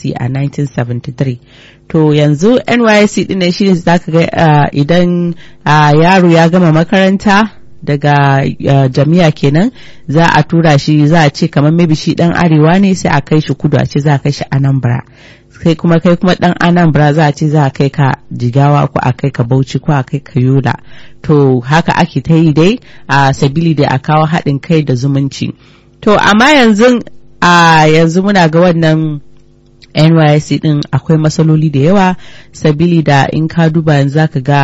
NYSC a 1973 to yanzu NYSC din ne shine zaka ga uh, idan uh, yaro ya gama makaranta daga uh, jami'a kenan za a tura shi za a ce kamar maybe shi dan arewa ne sai a kai shi kudu a ce za a kai shi anambra kai kuma kai kuma dan anambra za a ce za a kai ka jigawa ko a kai ka bauchi ko a kai ka yola to haka ake ta yi dai a sabili da a kawo haɗin kai da zumunci to amma yanzu a yanzu muna ga wannan nysc din akwai matsaloli da yawa sabili da in ka duba yanzu zaka ga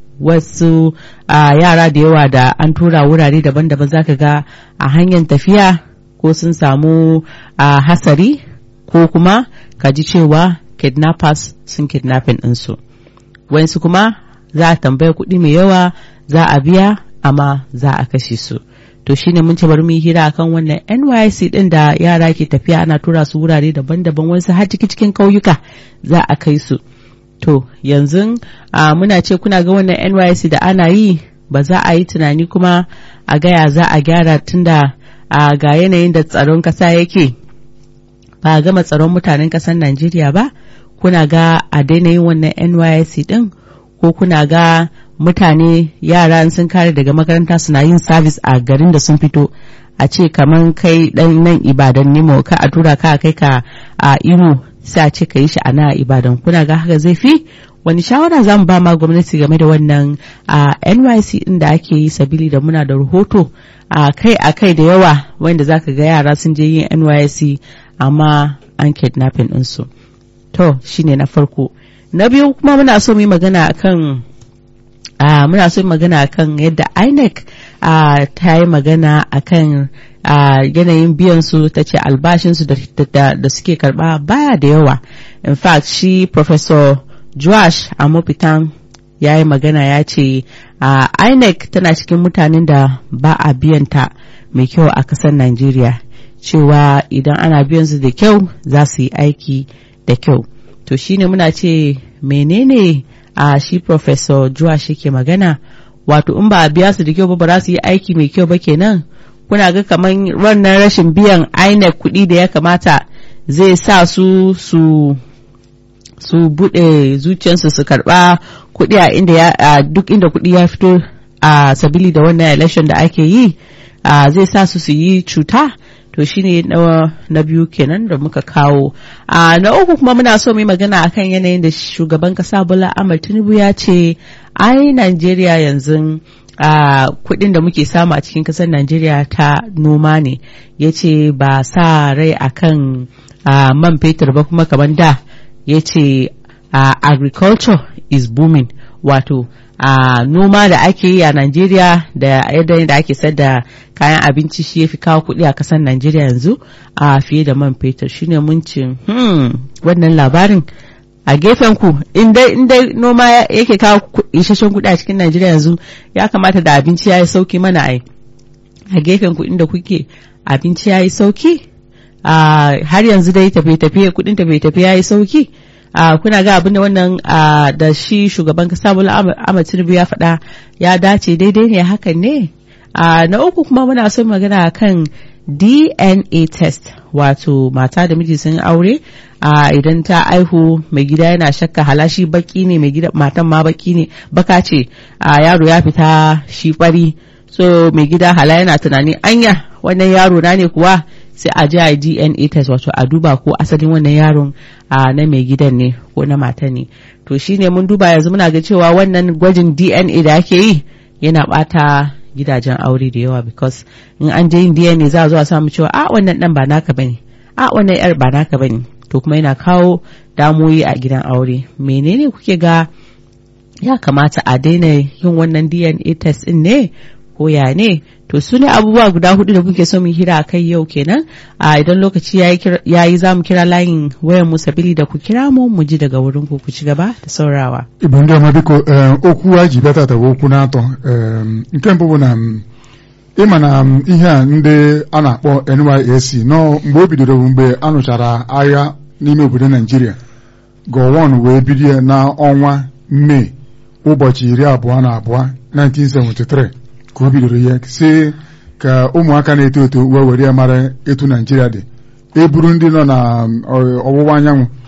wasu uh, yara da yawa da an tura wurare daban-daban zaka ga a hanyar tafiya ko sun samu uh, hasari ko kuma ka ji cewa kidnappers sun kidnapping ɗinsu wasu kuma za a tambaya kuɗi mai yawa za a biya amma za a kashe su to shine mun ce bari mu yi hira akan wannan NYC din da yara ke tafiya ana tura su wurare daban-daban wasu har ciki cikin ƙauyuka za a kai su to yanzu uh, muna ce kuna ga wannan NYC da ana yi ba za a yi tunani kuma a gaya za a gyara tunda uh, ga yanayin da tsaron kasa yake ba a gama tsaron mutanen ƙasar Najeriya ba kuna ga a daina yin wannan NYC din ko kuna ga mutane yara sun kare daga makaranta suna yin sabis a garin da sun fito a ce kamar kai dan nan ibadan nemo ka a tura ka kai ka a imo sai a ce ka yi shi a na ibadan kuna ga haka zai fi wani shawara za mu ba ma gwamnati game da wannan a nyc din da ake yi sabili da muna da rahoto a kai a kai da yawa wanda za ka ga yara sun je yin nysc amma an kidnapping ɗinsu to shine na farko na biyu kuma muna so mu yi magana akan uh, muna so magana akan yadda INEC uh, ta yi magana akan uh, yanayin biyan su ta ce albashinsu da, da, da suke karba baya da yawa in fact shi professor Joash Amopitan ya yi magana ya ce uh, INEC tana cikin mutanen da ba a biyanta mai kyau a kasar Najeriya cewa idan ana biyan su da kyau za su yi aiki da kyau to shine muna ce menene a uh, shi professor Joa shi ke magana wato in ba a biya su da kyau ba ba za su yi aiki mai kyau ba kenan kuna ga kamar wannan rashin biyan INEC kuɗi da ya kamata zai sa su su su buɗe zuciyarsu su karɓa kuɗi a inda ya uh, duk inda kuɗi ya fito a uh, sabili da wannan election da ake yi zai sa su su yi cuta to shine na, na biyu kenan da muka kawo a na uku kuma muna so mu magana akan yanayin da shugaban kasa Bola Ahmed Tinubu ya ce ai Najeriya yanzu a kudin da muke samu a cikin kasar Najeriya ta noma ne ya ce ba sa rai akan a, man fetur ba kuma kamar da ya ce agriculture is booming wato a noma da ake yi a Najeriya da yadda da ake sayar da kayan abinci shi ya fi kawo kuɗi a ƙasar Najeriya yanzu a fiye da man fetur shine mun ce hmm, wannan labarin a gefen ku in dai noma yake kawo isasshen kuɗi a cikin Najeriya yanzu ya kamata da abinci ya yi sauki mana ai a gefen ku inda kuke abinci ya yi sauki har yanzu dai tafiye-tafiye kuɗin tafiye-tafiye ya yi sauki Uh, kuna ga abin da wannan uh, da shi shugaban kasa Bola Ahmed Tinubu ya faɗa ya dace daidai ne hakan ne uh, na uku kuma muna son magana kan DNA test wato mata da miji sun aure idan ta aihu mai gida yana shakka halashi baki ne mai gida matan ma baki ne baka ce yaro ya fita shi kwari so mai gida hala yana tunani anya wannan yaro na ne kuwa sai a ji a DNA test wato a duba ko asalin wannan yaron a na mai gidan ne ko na mata ne to shine mun duba yanzu muna ga cewa wannan gwajin DNA da ake yi yana bata gidajen aure da yawa because in an je yin DNA za a zo a samu cewa a wannan dan ba naka bane a wannan yar ba naka bane to kuma yana kawo damoyi a gidan aure menene kuke ga ya kamata a daina yin wannan DNA test din ne ko ya ne to su ne abubuwa guda hudu da kuke so mu hira a kai yau kenan a idan lokaci ya yi za mu kira layin wayan mu sabili da ku kira mu mu ji daga wurin ku ku ci gaba da saurawa. Igbo ndị ọma biko okwu a ji bịata tawa okwu n'atọ nke mbụ bụ na ịma na ihe a ndị a na-akpọ NYSC nọ mgbe o bidoro bụ mgbe a nụchara agha n'ime obodo Naijiria gọwọn wee bido ya n'ọnwa Mee ụbọchị iri abụọ na abụọ 1973 ka o bidoro ya si ka ụmụaka na-eto eto wee were ya mara etu naijiria dị eburu ndị nọ na ọwụwa anyanwụ